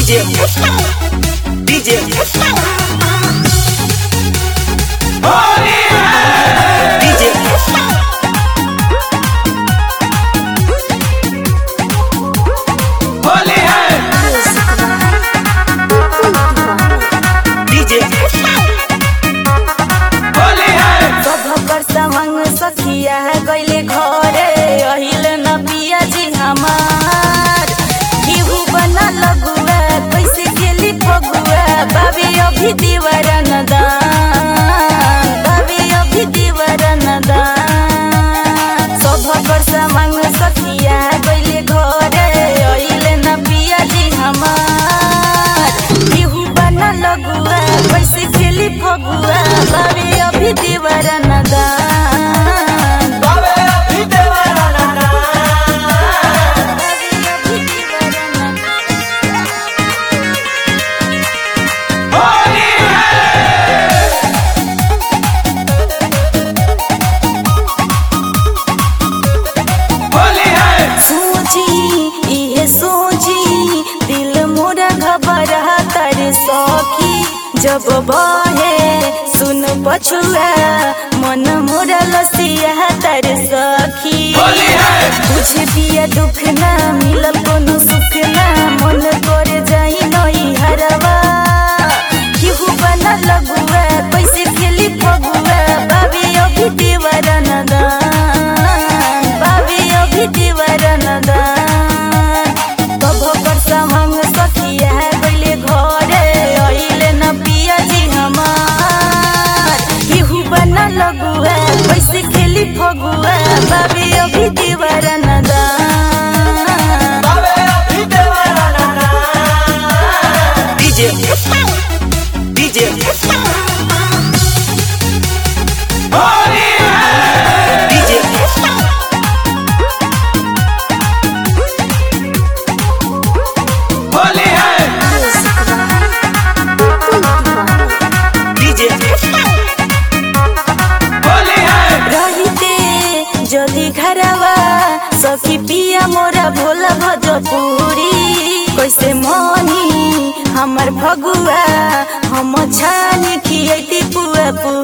DJ DJ DJ Holi है DJ Holi है सभकर संग सखिया गइले घरे अहिल न पिया जी हमार केहू बना लगुआ कैसे गेली फगुआ बाबे अभी दीवारा न दान बाबे अभी दीवारा न दान सभकर संग सखिया गइले घरे अहिल न पिया जी हमार केहू बना लगुआ कैसे गेली फगुआ बाबे अभी दीवारा न दान बाबे अभी देवारा नाना बाबे अभी दीवारा न दान होली है होली है सोची इहे सोची दिल मोरा घबरा तर सखी जब बहे सुन पछुआ मन मोरा लसिया तर सखी होली है बुझ दिया दुख ना मिलल कोनो सुख ना मन कर जाई नई हरवा केहू बना लगुआ कैसे खेली फगुआ बाबे अभी दीवारा न दान बाबे अभी दीवारा न दान कभो पर समंग सखिया गइले घरे अइले न पिया जी हमार केहू बना लगुआ कैसे खेली फगुआ बाबे अभी दीवारा न दान बाबे अभी देवारा नाना DJ DJ होली है DJ होली है DJ होली है रहिते जदि घरवा सखी पिया मोरा भोला भजपुरी कैसे मनी हमर भगुआ हम छानी खियती पुआ पुरी